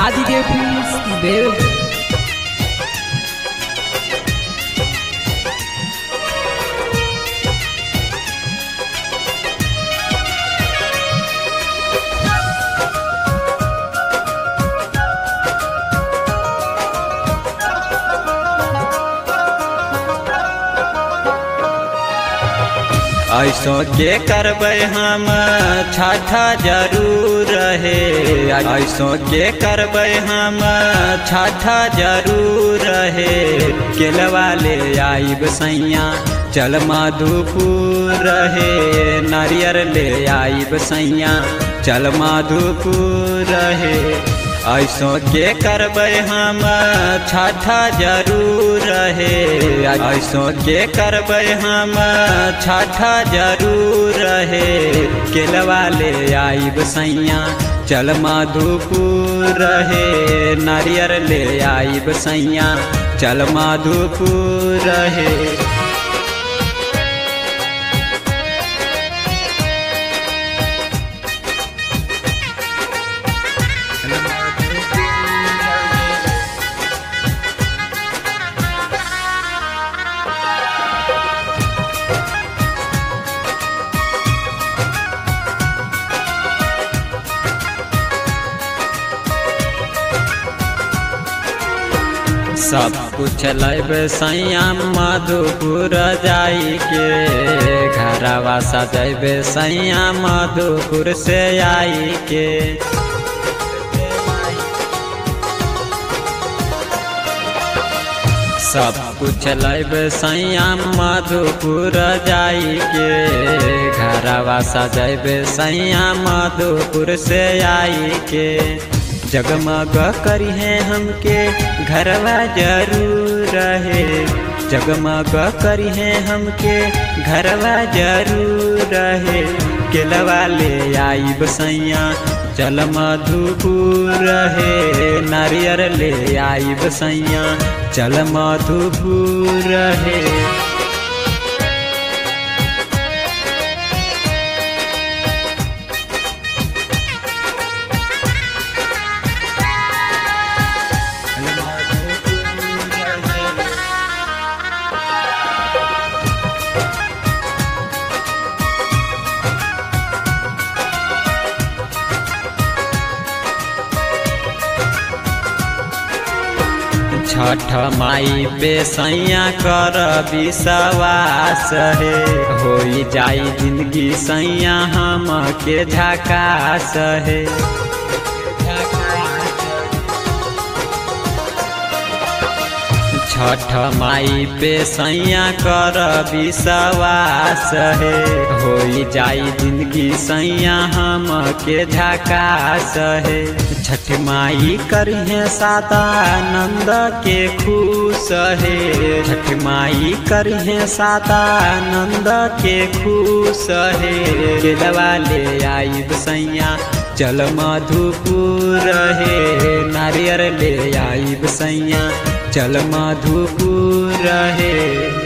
आदिदेव films देव ऐसो के करबै हम छठा जरूर रहे ऐसो के करबै हम छठा जरूर रहे केलवा ले आइब सैया चल मधुपुर रहे नारियर ले आइब सैया चल मधुपुर रहे ऐसो के करबै हम छठा जरूर रहे ऐसो के करबै हम छठा जरूर रहे केलवा ले आइब सैया चल मधुपुर रहे नारियर ले आइब सैया चल मधुपुर रहे सब कुछ लब सैया मधुपुर जाई के घरवा सजैब सैया मधुपुर से आई के सब कुछ लब सैया मधुपुर जाई के घरवा सजैब सैया मधुपुर से आई के जगमग करी है हमके घरवा जरूर रहे जगमग करी है हमके घरवा जरूर रहे केलवा ले आई बसैया चल मधुपुर रहे नारियर ले आई बसैया चल मधुपुर रहे छठ माई पे सैया कर विश्वास है हो जाई जिंदगी सैया हम के झकास है छठ माई पे सैया कर विश्वास है हो जाई जिंदगी सैया हम के झकास है छठ माई करिहे सादा नंद के खुश है छठ माई करिहे सादा नंद के खुश है केलवा ले आई सैया चल मधुपुर है नारियर ले आई सैया चल मधुपुर है